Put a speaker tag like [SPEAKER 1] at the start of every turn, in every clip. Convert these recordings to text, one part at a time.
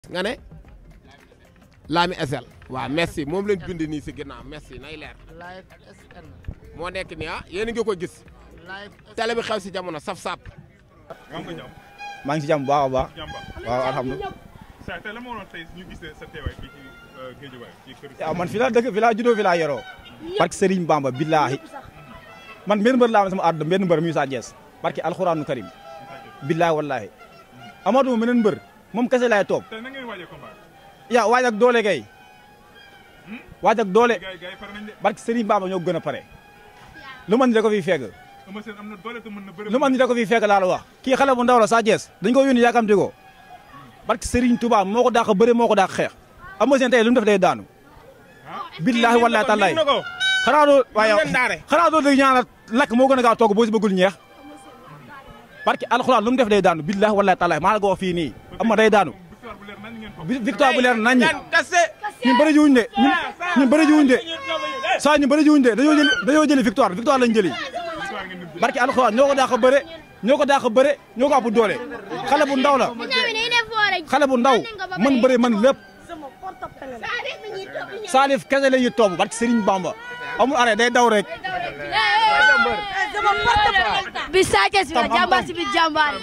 [SPEAKER 1] nga ne Lami SL waaw merci moom lañ bind nii si ginnaaw merci nay leer
[SPEAKER 2] live SN
[SPEAKER 1] moo nekk nii ah yéen a ngi ko gis
[SPEAKER 2] live
[SPEAKER 1] télé bi xew si jamono saf sap
[SPEAKER 3] maa ngi si jàmm bu baax a baax
[SPEAKER 4] jàmba
[SPEAKER 3] waaw alhamdulilah
[SPEAKER 4] sa tey la moo doon tey ñu gisee sa teewaay fii ci Géejawaay ci kër
[SPEAKER 3] waaw man fi laa dëkk fi laa juddoo fi laa yoroo barke Serigne Bamba billaahi man benn mbër laa am sama àdduna benn mbër muy Sa Thiès barke alxuraanu karim billaahi wallaahi amatuma meneen mbër moom kese laay toog
[SPEAKER 4] tey na ngeen waajee combat
[SPEAKER 3] yaa waaj ak doole kay waaj ak doole
[SPEAKER 4] gars yi gars yi pare nañ de
[SPEAKER 3] barke Serigne Bamba ñoo gën a pare lu man ni da ko fiy fekk
[SPEAKER 4] Eumeu Sène am na doole te mën na bëri
[SPEAKER 3] lu man ni da ko fiy fekk laa la wax kii xale bu ndaw la Sa Thiès dañ ko yónni yaakamti ko barke Serigne Touba moo ko dàq bëre moo ko dàq xeex Eumeu Sène tey lu mu def day daanu billaahi wallaahi tallaahi xanaa doo waaye xanaa doo dégg ñaanal lakk moo gën a gaaw togg boo si bëggul ñeex barke alxuraan lu mu def day daanu billaahi wallaahi tallaahi maa la ko wax fii nii am ma day daanu
[SPEAKER 4] victoire bu leer nañ ngeen ko
[SPEAKER 3] vi- victoire bu leer nañ ñi ñun bëri jiwuñ de ñun ñun bëri jiwuñ de saa ñu bëri jiwuñ de dañoo jëli dañoo jëli victoire victoire lañ jëli
[SPEAKER 4] victoire ngeen di
[SPEAKER 3] barke alxuraan ñoo ko dàq bëre ñoo ko dàq bëre ñoo ko ëpp doole xale bu ndaw la xale bu ndaw man bëre man lépp Salif kese la ñuy topp barke Serigne Bamba amul arrêt day daw rek
[SPEAKER 5] bi Sa Thiès bi la jàmbaar si bi jàmbaar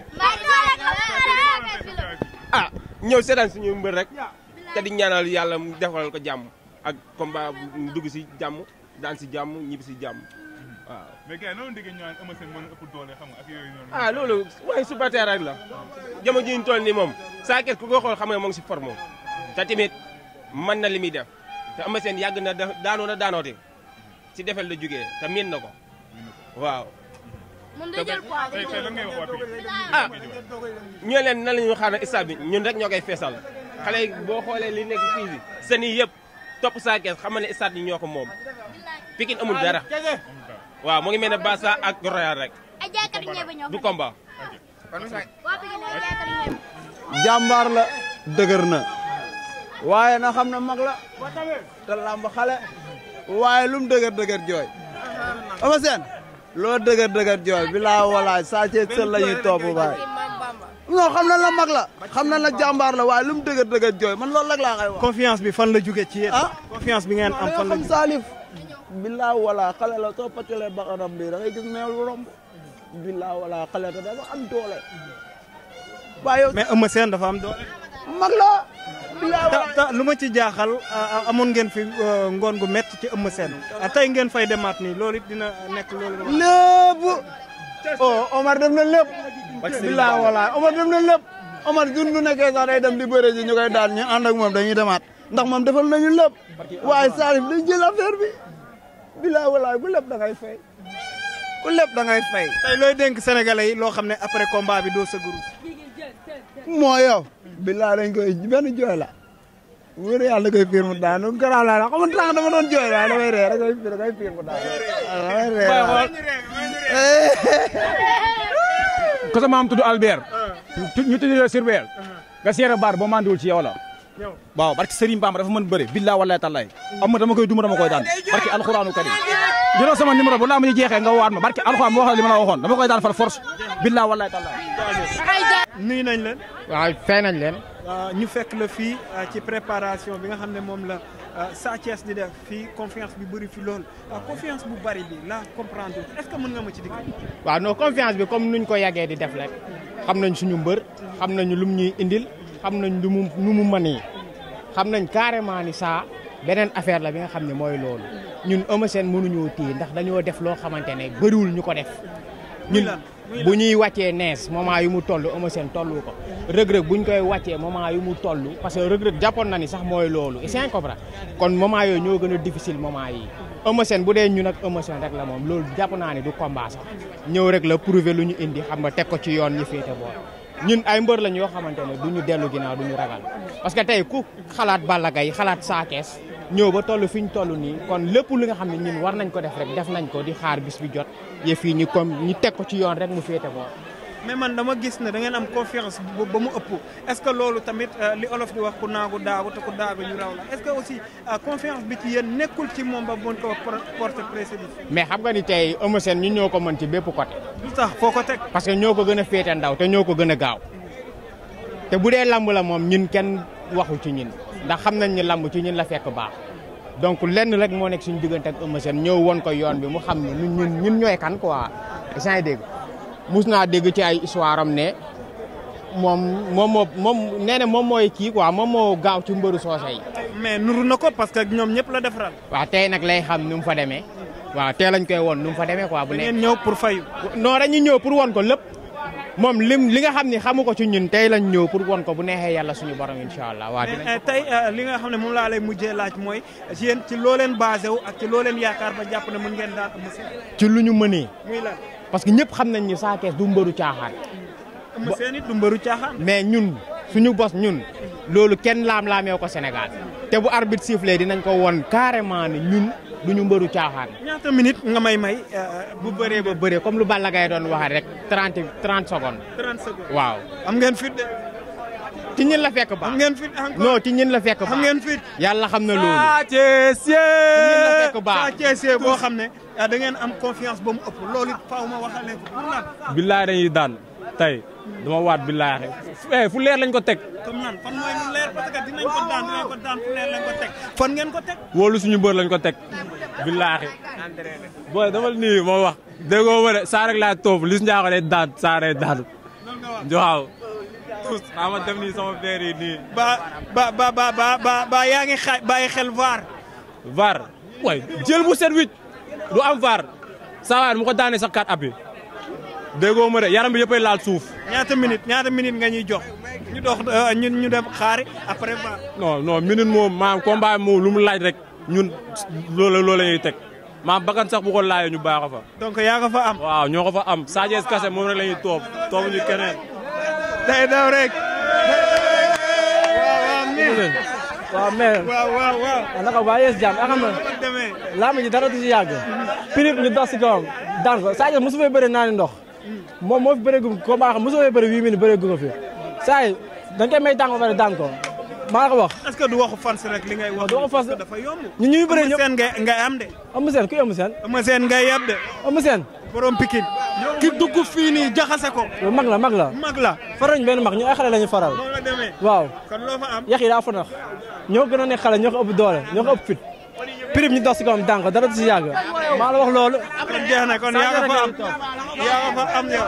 [SPEAKER 1] ah ñëw seetaan suñu mbër rek te di ñaanal yàlla mu defal ko jàmm ak combat bu dugg si jàmm daan si jàmm ñibbi si jàmm waaw.
[SPEAKER 4] mais gars yi noonu déggee ñu naan Eumeu Sène mën na ëpp doole xam nga ak yooyu noonu
[SPEAKER 1] ah loolu waaye supporter rek la jamono ji ñu toll nii moom Sa Thiès ku ko xool xam nga moo ngi si forme te tamit mën na li muy def te Eumeu Sène yàgg na da- daanoo na daanoote si defel la jógee te miin na ko waaw.
[SPEAKER 5] mun day jël poids
[SPEAKER 4] tey tey lan ngay wax waa Pikine
[SPEAKER 1] ah ñu leen nan la ñu xaar stade bi ñun rek ñoo koy feesal xale yi boo xoolee li nekk fii bi seen yi yëpp topp Sa Thiès xam ne stade yi ñoo ko moom Pikine amul dara waaw mu ngi mel ne Barça ak Royal rek
[SPEAKER 5] ay jaaykat yu ñebe ñoo
[SPEAKER 1] du combat.
[SPEAKER 5] waa Pikine ay jaaykat yu ñebe
[SPEAKER 6] jàmbaar la dëgër na waaye na xam na mag la te làmb xale waaye lu mu dëgër dëgër jooy Eumeu Sène loo dëgër dëgër jooy bilaa walaay Sa Thiès sël la ñuy topp baay non xam na la mag la xam na la jàmbaar la waaye lu mu dëgër dëgër jooy man loolu rek laa koy wax
[SPEAKER 7] confiance bi fan la jóge ci yéen.
[SPEAKER 6] ah
[SPEAKER 7] confiance bi ngeen am
[SPEAKER 6] da
[SPEAKER 7] fan
[SPEAKER 6] nga
[SPEAKER 7] la
[SPEAKER 6] xam
[SPEAKER 7] jóge.
[SPEAKER 6] Salif bilaa walaay xale la soo paccalee baqaram bi da ngay gis meew lu romb bilaa walaay xale te dafa am doole waaye yow
[SPEAKER 7] mais Eumeu Sène dafa am doole.
[SPEAKER 6] mag la bilaa
[SPEAKER 7] ta
[SPEAKER 6] walaay
[SPEAKER 7] ta lu ma ci jaaxal a- a- amoon ngeen fi euh, ngoon gu métti ci Eumeu Sène ah, tey ngeen fay demaat nii loolu it dina nekk loolu.
[SPEAKER 6] lépp oh Omar def na lépp. bilaa walaay Omar def na lépp. Omar jun du nekkee sax day dem di bëre ji ñu koy daan ñu ànd ak moom dañuy demaat ndax moom defal nañu lépp waaye Salif dañ jël affaire bi bilaa walaay ku lépp da ngay fay ku lépp da ngay fay.
[SPEAKER 7] tey looy dénk sénégalais yi loo xam ne après combat bi doo sa guru.
[SPEAKER 6] moo yow. bilaa dañ koy benn jooy la. wóor yàlla da koy fiir mu daan nu garaaw laa la xam nga tax dama doon jooy waaye damay ree rek da koy fiir mu daan damay ree waaye.
[SPEAKER 3] ko sama maam tudd Albert ñu tudd la Sirbel nga seere baar boo mandiwul ci yow la waaw barke Serigne Bamba dafa mën bëre billaa wallahi tallaay am ma dama koy duma dama koy daan barke alxuraanu karim jëloo sama numéro bu laa ma ñu jeexee nga waat ma barke alxuraan moo wax li ma la waxoon dama koy daan far force billaa wallahi tallaay
[SPEAKER 7] nuyu nañ leen.
[SPEAKER 2] waaw fay nañ leen
[SPEAKER 7] ah, ñu fekk la fii ah, ci préparation bi nga xam ne moom la ah, Sa Thiès di def fii confiance bi bëri fi lool ah, confiance bu bëri bi la comprendre est-ce que mën nga ma ci digg.
[SPEAKER 2] waaw non confiance bi comme nuñ ko yàggee di def rek xam nañ suñu mbër xam nañu lum ñuy indil xam nañ lu mu lu mu mën yi xam nañ carrément ni saa beneen affaire la bi nga xam ne mooy loolu ñun Eumeu Sène mënuñoo téye ndax dañoo def loo xamante ne bëriwul ñu ko def ñun
[SPEAKER 7] lan? Muy
[SPEAKER 2] bu ñuy wàccee nees moment yu mu toll Eumeu Sène tollu ko rëg-rëg bu ñu koy wàccee moment yu mu toll parce que rëg-rëg jàppoon na ni sax mooy loolu et c'est comprendre kon moment yooyu ñoo gën a difficile moment yi Eumeu Sène bu dee ñun ak Eumeu Sène rek la moom loolu jàpp naa ne du combat sax ñëw rek la prouver lu ñu indi xam nga teg ko ci yoon ñu féete boor ñun ay mbër lañ yoo xamante ne du ñu dellu ginnaaw du ñu ragal parce que tey ku xalaat Balla Gaye xalaat Sa Thiès ñëw ba toll fi ñu toll nii kon lépp li nga xam ne ñun war nañ ko def rek def nañ ko di xaar bis bi jot yëf yi ñu comme ñu teg ko ci yoon rek mu féete boor
[SPEAKER 7] mais man dama gis ne da ngeen am confiance bu ba mu ëpp est-ce que loolu tamit euh, li olof di wax ku naagu daagu te ku daagu ñu raw la est-ce que aussi euh, confiance bi ci yéen nekkul ci moom ba mën ko por- porter préjudice
[SPEAKER 2] mais xam nga ni tey Eumeu Sène ñun ñoo ko mën ci bépp côté
[SPEAKER 7] lu tax foo ko teg
[SPEAKER 2] parce que ñoo ko gën a féete ndaw te ñoo ko gën a gaaw te bu dee lamb la moom ñun kenn waxu ci ñun ndax xam nañ ni lamb ci ñun la fekk baax donc lenn rek moo nekk suñu diggante ak Eumeu Sène ñëw woon ko yoon bi mu xam ne ñun ñun ñun ñooy kan quoi yaa ngi dégg mus naa dégg ci ay histoire am ne moom moom moo moom nee na moom mooy kii quoi moom moo gaaw ci mbëru soose yi.
[SPEAKER 7] mais nuru na ko parce que ñoom ñëpp la defaral.
[SPEAKER 2] waaw tey nag lay xam nu mu fa demee waaw tey lañ koy woon nu mu fa demee quoi bu
[SPEAKER 7] da
[SPEAKER 2] nekk
[SPEAKER 7] ngeen ñëw pour fayu.
[SPEAKER 2] non dañuy ñëw pour won ko lépp moom lim li nga xam ne xamu ko ci ñun tey lañ ñëw pour won ko bu neexee yàlla suñu borom incha allah waa dinañ
[SPEAKER 7] mais tey li nga xam ne moom laa lay mujjee laaj mooy yéen ci loo leen basé wu ak ci loo leen yaakaar ba jàpp ne mën ngeen daan Eumeu Sène
[SPEAKER 2] ci lu ñu mënee
[SPEAKER 7] muy lan
[SPEAKER 2] parce que ñëpp xam nañ ni Sa Thiès du mbëru caaxaan
[SPEAKER 7] Eumeu Sène it du mbëru caaxaan.
[SPEAKER 2] mais ñun suñu bos ñun loolu kenn laam-laamee ko Sénégal te bu arbitre sifflé dinañ ko won carrément ne ñun duñu mbëru caaxaan
[SPEAKER 7] ñaata minute nga may may.
[SPEAKER 2] bu bëree ba bëree comme lu Balla Gaye doon waxee rek 30 30 secondes
[SPEAKER 7] 30 secondes.
[SPEAKER 2] waaw
[SPEAKER 7] am ngeen fit de.
[SPEAKER 2] ci ñin la fekk baax
[SPEAKER 7] am ngeen fit encore.
[SPEAKER 2] non ci ñin la fekk baax
[SPEAKER 7] am ngeen fit.
[SPEAKER 2] yàlla xam na loolu
[SPEAKER 3] Sa Thiès
[SPEAKER 2] ñin la
[SPEAKER 3] yee
[SPEAKER 2] fekk baax
[SPEAKER 7] Sa Thiès boo xam ne da ngeen am confiance ba mu ëpp loolu it faaw ma waxal leen ko pour lan.
[SPEAKER 3] billaay dañuy daan tey dama waat billaay eh fu leer lañ ko teg
[SPEAKER 7] comme nan fan mooy lu leer parce que dinañ ko daan dinañ ko daan fu leer lañ ko teg. fan ngeen ko teg.
[SPEAKER 3] wóolu suñu bër lañ ko teg billaahi booy dama nii moo wax déggoo ma de saa rek laa toog lis njaaxo day daan saa day daan waaw tous xaa ma def nii sama feer yi nii
[SPEAKER 7] ba ba ba ba ba ba ba yaa ngi xa bàyyi xel vaar.
[SPEAKER 3] var way jël bu set wicc du am var saa waay mu ko daanee sax kat appi déggoo ma de yaram bi yëppay laal suuf
[SPEAKER 7] ñaata minute ñaata minute nga ñuy jox ñu dox ñun ñu dem xaari après vaar.
[SPEAKER 3] non non minute moom maam combat moom lu mu laaj rek ñun loolu loolu la ñuy teg maam bakkan sax bu ko laajee ñu baax a fa
[SPEAKER 7] donc yaa nga fa am.
[SPEAKER 3] waaw ñoo ko fa am Sa Thiès kase moom rek la ñuy toog toogu ñu keneen
[SPEAKER 7] day daw rek. waaw waaw mais.
[SPEAKER 8] waaw mais
[SPEAKER 7] waaw waaw waaw.
[SPEAKER 8] naka waa yees jàmm xam nga
[SPEAKER 7] demee.
[SPEAKER 8] làmb ji dara du ci yàgg prix ñu dox si kawam daan ko Sa Thiès mosu fee bëri naani ndox moom moo fi bëree gu ko baax mosu fee bëri huit minutes bëree gu ko fi saa yi dañ koy may tàng ba pare daan ko maa la ko wax
[SPEAKER 7] est-ce que du waxu fans rek li ngay wax.
[SPEAKER 8] du waxu fans.
[SPEAKER 7] parce que dafa yomb.
[SPEAKER 8] ñun ñuy bëree
[SPEAKER 7] Eumeu
[SPEAKER 8] ñëpp
[SPEAKER 7] Sène ngay ngay am de.
[SPEAKER 8] Eumeu Sène kuy Eumeu Sène
[SPEAKER 7] Eumeu Sène ngay yab de.
[SPEAKER 8] Eumeu Sène
[SPEAKER 7] borom Pikine. ki dugg fii nii jaxase ko.
[SPEAKER 8] loolu mag la mag la
[SPEAKER 7] mag la.
[SPEAKER 8] farañ benn mag ñu ay xale la ñu faral
[SPEAKER 7] moo la demee.
[SPEAKER 8] waaw
[SPEAKER 7] kon loo fa am.
[SPEAKER 8] yax yi daa fa nax ñoo gën a nekk xale ñoo ko ëpp doole ñoo ko ëpp fit prix ñu dox si kawam daan ko dara du ci yàgg maa la wax loolu
[SPEAKER 7] kon jeex na kon yaa nga fa am yaa nga fa am yow.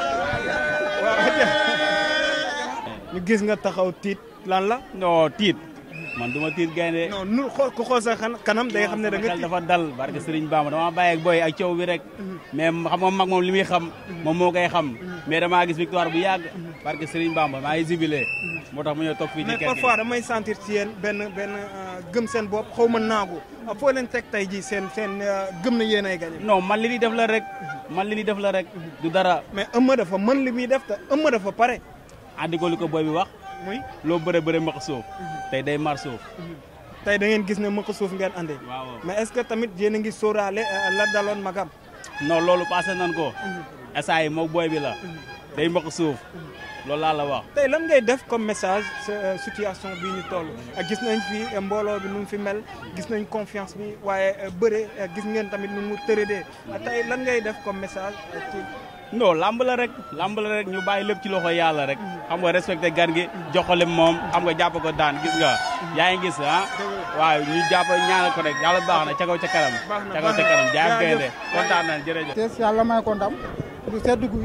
[SPEAKER 7] ñu gis nga taxaw tiit lan la.
[SPEAKER 9] non tiit man duma tiit gaynde
[SPEAKER 7] non nu xool ku xool sa xan- kanam day xam ne da nga
[SPEAKER 9] xel
[SPEAKER 7] tiit.
[SPEAKER 9] dafa dal barke Serigne Bamba dama bàyyi ak boy ak coow bi rek mais xam nga mag moom li muy xam moom moo koy xam mais damaa gis victoire bu yàgg barke Serigne Bamba maa ngi zibilé moo tax mu ñëw toog fii ci
[SPEAKER 7] mais
[SPEAKER 9] kër gi
[SPEAKER 7] parfois damay sentir ci yéen benn benn euh, gëm seen bopp xaw ma naagu ah, foo leen teg tey ji seen seen euh, gëm na yéen ay gagné.
[SPEAKER 9] non man li ni def la rek man li ni def la rek du dara
[SPEAKER 7] mais Eumeu dafa mën li muy def te Eumeu dafa pare.
[SPEAKER 9] andi ko li ko boy bi wax
[SPEAKER 7] muy
[SPEAKER 9] loo bëre bëre maq suuf tey day mar suuf
[SPEAKER 7] tey da ngeen gis ne mëq suuf ngeen andee.
[SPEAKER 9] waaw
[SPEAKER 7] mais est-ce que tamit yéen a ngi sóoraale euh, la daloon magam.
[SPEAKER 9] non loolu passé nan ko essa yi moog boy bi la day maq suuf loolu laa la wax
[SPEAKER 7] tey lan ngay def comme message sa euh, situation bii ñu toll ak gis nañ fi euh, mbooloo bi nu mu fi mel gis nañ confiance bi waaye euh, bëre euh, gis ngeen tamit nu mu tëradee tey lan ngay def comme message euh, ci
[SPEAKER 9] non lamb la rek lamb la rek ñu bàyyi lépp ci loxo yàlla rek xam nga respecté gan gi jox ko lim moom xam nga jàpp ko daan gis nga yaa ngi gis ah waaw ñu jàpp ñaanal ko rek yàlla baax na ca kaw ca kanam
[SPEAKER 7] Baax na,
[SPEAKER 9] ca kaw
[SPEAKER 7] baax
[SPEAKER 9] ca
[SPEAKER 7] na.
[SPEAKER 9] kanam jaay
[SPEAKER 7] Jaajëf.
[SPEAKER 9] gaynde kontaan nañ jërëjëf
[SPEAKER 10] Thiès yàlla may ko ndam bu sedd guy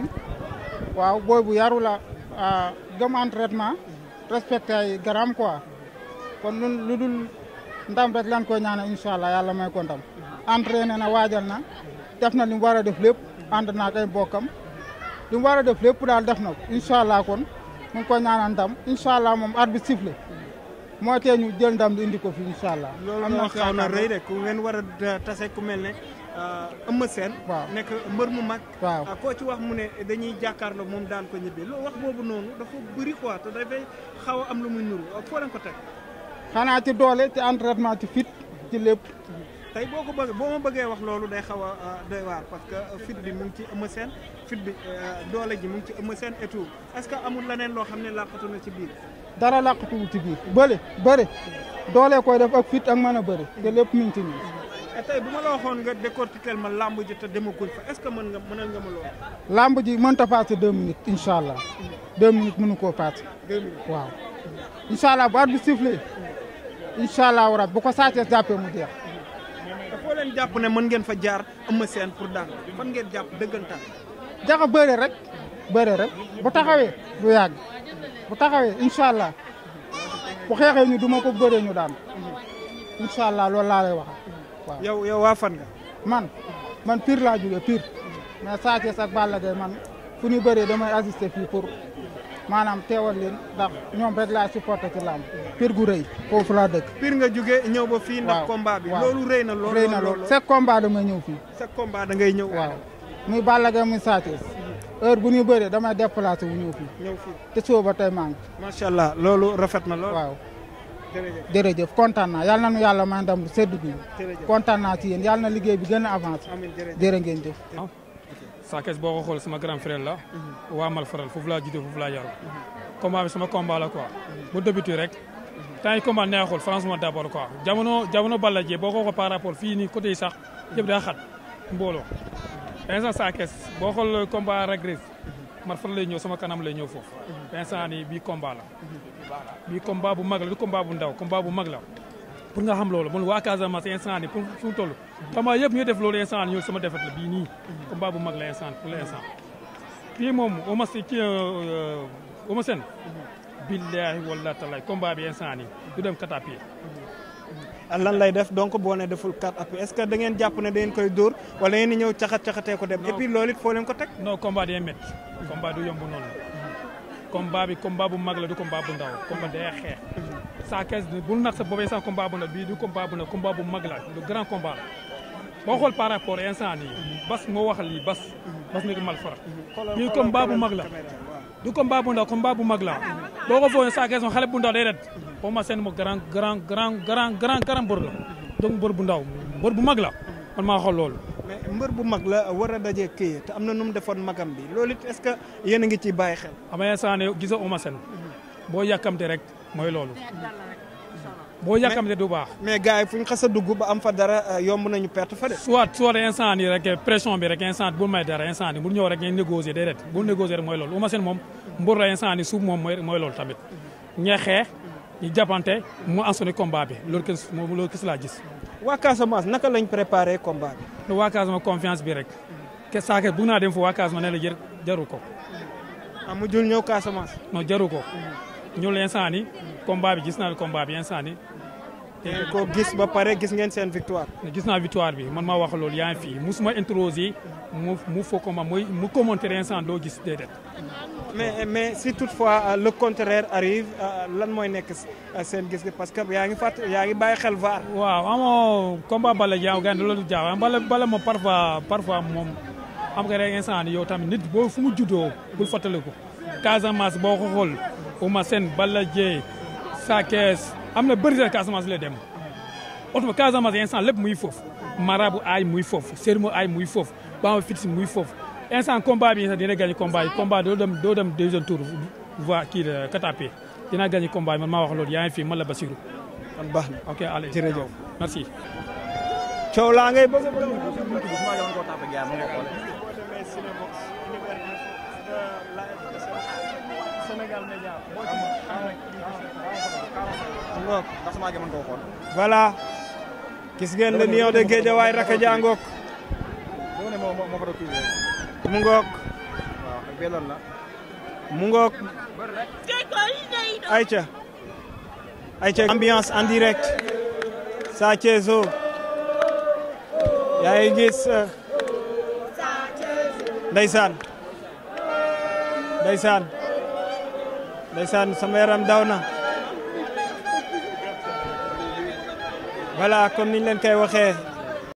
[SPEAKER 10] waaw booy bu yaru la ah, gëm entraînement respecté ay garam quoi kon lu lu dul ndam rek lan koy ñaanal incha allah yàlla may ko ndam entraîné na waajal na def na li mu war a def lépp ànd naa ak ay mbokkam li mu war a def lépp daal def na ko incha allah kon mu ngi koy ñaanal ndam incha allah moom arbitre sifflé moo tee ñu jël ndam di indi ko fi incha allah.
[SPEAKER 7] loolu
[SPEAKER 10] am
[SPEAKER 7] moo
[SPEAKER 10] na
[SPEAKER 7] xaw na
[SPEAKER 10] yaakaar
[SPEAKER 7] rëy de ku ngeen war a tase ku mel ne Eumeu Sène
[SPEAKER 10] Waaw.
[SPEAKER 7] nekk mbër mu mag
[SPEAKER 10] waaw
[SPEAKER 7] ah, koo ci wax mu ne dañuy jàkkaarloo moom daan ko ñibbi loolu wax boobu noonu dafa bëri quoi te dafay xaw a am lu muy nuru ah, foo leen ko teg
[SPEAKER 10] xanaa ci doole ci entraînement ci fit ci lépp.
[SPEAKER 7] tey boo ko bëgg boo ma bëggee wax loolu day xaw a ah, doy waar parce que euh, fit bi mu ngi ci Eumeu Sène fit bi euh, doole ji mu ngi ci Eumeu Sène et tout est-ce que amul leneen loo xam ne làqatu na ci biir
[SPEAKER 10] dara làqatuwul ci biir bële bëre doole koy def ak fit ak mën a bëre te lépp mi ngi ci nii
[SPEAKER 7] tey bu ma la waxoon nga décortiquer ma lamb ji te demaguñ fa est-ce que mën nga mënal nga ma lool.
[SPEAKER 10] lamb ji mënta passé deux minutes incha allah deux minutes mënu koo passé
[SPEAKER 7] deux minutes
[SPEAKER 10] waaw incha allah bu at bi sifflé incha allah rab bu ko Sa Thiès jàppee mu jeex
[SPEAKER 7] te foo leen jàpp ne mën ngeen fa jaar Eumeu Sène pour daan fan ngeen jàpp dëggantaan.
[SPEAKER 10] jaxa bëre rek bëre rek bu taxawee du yàgg bu taxawee incha allah bu xeexee ñu duma ko bëree ñu daan incha allah loolu laa lay wax waaw.
[SPEAKER 7] yow yow waa fan nga.
[SPEAKER 10] man man Pire laa jógee Pire mais Sa Thiès ak Balla Gaye man fu ñu bëree damay assister fii pour maanaam teewal leen ndax ñoom rek laa supporté ci làmb Pire gu rëy foofu laa dëkk.
[SPEAKER 7] Pire nga jógee ñëw ba fii ndax
[SPEAKER 10] waaw
[SPEAKER 7] combat bi
[SPEAKER 10] waaw.
[SPEAKER 7] loolu rëy na lool
[SPEAKER 10] rëy na lool chaque combat damay ñëw fii.
[SPEAKER 7] chaque combat da ngay ñëw.
[SPEAKER 10] waaw muy Balla Gaye muy Sa Thiès heure bu ñu bëree damay déplacé wu ñëw fii
[SPEAKER 7] ñëw fii
[SPEAKER 10] te suba ba tey maa ngi.
[SPEAKER 7] macha allah loolu rafet na lool.
[SPEAKER 10] waaw
[SPEAKER 7] jërëjëf
[SPEAKER 10] jërëjëf kontaan naa yàlla na nu yàlla may ndam sedd bi
[SPEAKER 7] jërëjëf
[SPEAKER 10] kontaan naa ci yéen yàlla na liggéey bi gën a avancé
[SPEAKER 7] amiin jërëjëf
[SPEAKER 10] jërë ngeen jëf.
[SPEAKER 11] Sa Thiès boo ko xool sama grand frère la waa mal faral foofu laa juddoo foofu laa yaru combat bi sama combat la quoi bu débuté rek temps yi combat neexul franchement d'abord quoi jamono jamono Balla Dieng boo ko xool par rapport fii nii côté yi sax yëpp daa xat mbooloo instant Sa Thiès boo xool combat regret mar faral lay ñëw sama kanam lay ñëw foofu instant nii bii combat la bii combat bu mag la du combat bu ndaw combat bu mag la pour nga xam loolu man waa Casamance instant nii pour fu mu toll combat yëpp ñu def loolu instant nii ñëw sama defet la bii nii combat bu mag la instant pour l'instant kii moom Eumeu Sène kii Eumeu Sène billahi wallahi taala combat bi instant nii du dem katapier
[SPEAKER 7] lan lay def donc boo ne deful 4 appuis est-ce que da ngeen jàpp ne da ngeen koy dóor wala ngeen di ñëw caxat caxatee ko dem et puis loolu it foo leen ko teg.
[SPEAKER 11] non combat day métti combat du yomb noonu combat bi combat bu mag la du combat bu ndaw combat day xeex Sa Thiès bul nax sa boobee sax combat bu ndaw bii du combat bu ndaw combat bu mag la du grand combat la boo xool par rapport instant nii bas moo wax lii bas bas mi ko mal fara bii combat bu mag la du combat bu ndaw combat bu mag la boo ko fooyee Sa Thiès moom xale bu ndaw day ret boo ma seen mo grand grand grand grand grand grand mbër la donc mbër bu ndaw mbër bu mag la man maa xool loolu
[SPEAKER 7] mais mbër bu mag la war a dajee kii te am na nu mu defoon magam bi loolu it est-ce que yéen a ngi ciy bàyyi xel.
[SPEAKER 11] xam nga instant ne gisoo Eumeu Sène boo yàkkamte rek mooy loolu boo yàkkamte du baax
[SPEAKER 7] mais gars yi fu ñu xas a dugg ba am fa dara yomb nañu perte fa de.
[SPEAKER 11] soit soit instant nii rek pression bi rek instant bul may dara instant nii bul ñëw rek ngeen négocier déedéet bul négocier rek mooy loolu Eumeu Sène moom mbër la instant nii suuf moom mooy mooy loolu tamit ñee xeex ñu jàppante mu ansoni combat bi loolu kës moom loolu kës laa gis
[SPEAKER 7] waa Casamance naka lañ préparé combat bi.
[SPEAKER 11] waa Casamance confiance bi rek ke Sa Thiès bugg naa dem fa waa Casamance ne la jër jaru ko
[SPEAKER 7] ah mu jul ñëw Casamance.
[SPEAKER 11] non jaru ko ñun instant nii combat bi gis naa combat bi instant nii
[SPEAKER 7] ngeen ko gis ba pare gis ngeen seen victoire.
[SPEAKER 11] gis naa victoire bi man maa wax loolu yaa ngi fii musuma introsé mu mu foo ko ma mooy mu commenter instant doo gis déedéet.
[SPEAKER 7] mais mais si toutefois le contraire arrive lan mooy nekk seen gis-gis parce que yaa ngi fàtt yaa ngi bàyyi xel VAR.
[SPEAKER 11] waaw amoo combat Balla Diaw gàncax loolu jaaw bala bala moom parfois parfois moom am nga rek instant ni yow tamit nit boo fu mu juddoo bul fàttaliku. Casamance boo ko xool Eumeu Sène Balla Dieng Sa Thiès am na bëri na Casamance la dem oto Casamance instant lépp muy foofu marabu aay muy foofu sermo aay muy foofu bama fit muy foofu instant combat bi sax dina gagné combat yi combat doo dem doo dem deuxième tour voie kii de katapé dina gagné combat yi man maa wax loolu yaa ngi fi man la Basirou
[SPEAKER 7] kon baax na
[SPEAKER 11] ok allez
[SPEAKER 7] jërëjëf
[SPEAKER 11] merci
[SPEAKER 7] coow laa ngay bëgg voilà gis ngeen le lion de Guédiawaye Raka Dia ngoog mu ngoog mu ngoog ayca ayca ambiance en direct Sa Thiès o yaa ngi gis ndeysaan ndeysaan ndeysaan sama yaram daw na voilà comme niñ leen koy waxee